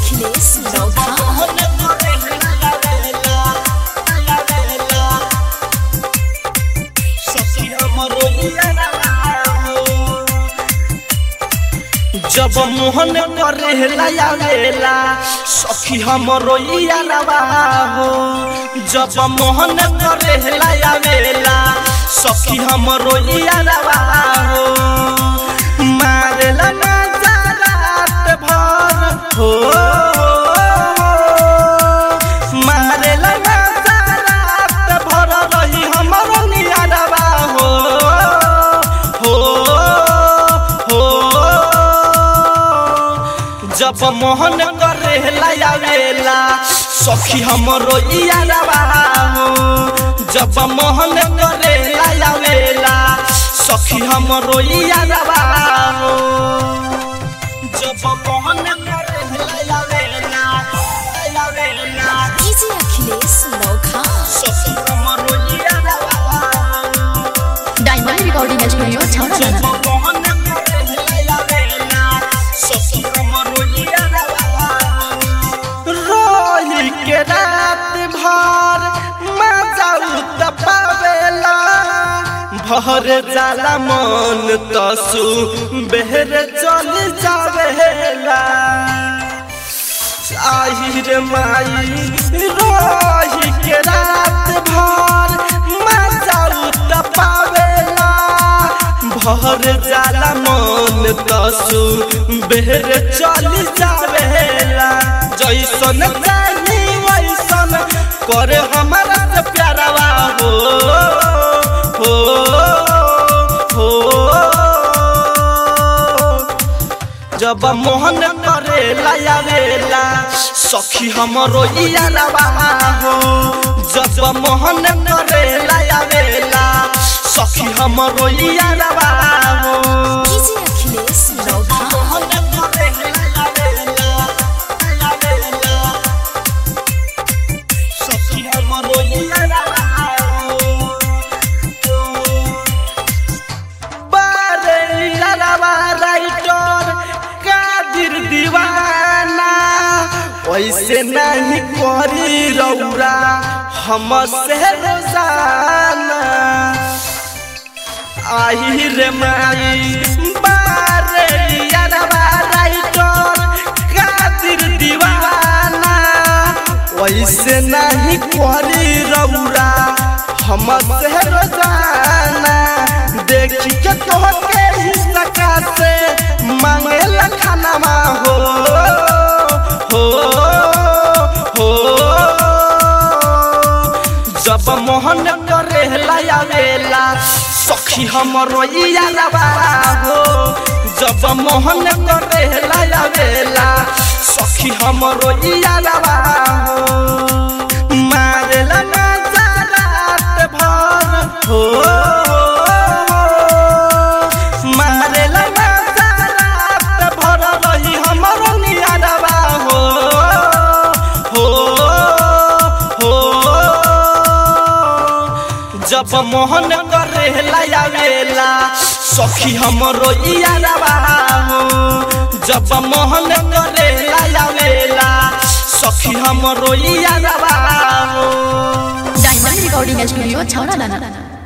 अखिलेश नौखा जब मोहन करेला आवेला सखी हमरो यारवा हो जब मोहन करेला आवेला सखी हमरो यारवा हो मारेला मजा रात भर हो मारेला मजा रात भर रही हमरो नियारवा हो हो हो जब मोहन करेला आवेला सखी हमरो यारवा हो जब मोहन करेला आवेला सखी हमरो यारवा हो जब मोहन करेला आवेला आवेला डीजे अखिलेश नौखा सखी हमरो यारवा हो डायमंड रिकॉर्डिंग स्टूडियो छौड़ा जब दाना मोहन करेला आवेला सखी हमरो यारवा हो रोही के रात भर मजा पावेला भर जाला मन तसु बेहर चल जावेला आहिर माई रोही के रात भर मजा पावेला भर जाला मन तसु बेहर चल जावेला जैसन चाही वैसन करे हमारा से प्यारवा हो हो हो जब मोहन करे लायावेला सखी हमरो यारवा हो जब मोहन करे लायावेला सखी हमरो यारवा हो डीजे अखिलेश नौखा मोहन करे लायावेला लायावेला सखी हमरो यारवा हो बारेलियारवा राइटर कादिर दीवाना वैसे नहीं करी रौरा हम से रोजाना आई रे माई बारेलियारवा राइटर कादिर दीवाना वैसे नहीं करी रौरा हम से रोजाना देखी के तोहके ही सका से मांगे खानामा हो हो हो जब मोहन करे लायावेला सखी हमरो यारवा हो जब मोहन करे लायावेला सखी हमरो यारवा हो मारेला मजा रात भर हो मारेला मजा रात भर रही हमरो नियारवा हो हो हो जब मोहन करे लायावेला सखी हमरो यारवा हो जब मोहन करे लायावेला सखी हमरो यारवा हो डायमंड रिकॉर्डिंग स्टूडियो छौड़ा दाना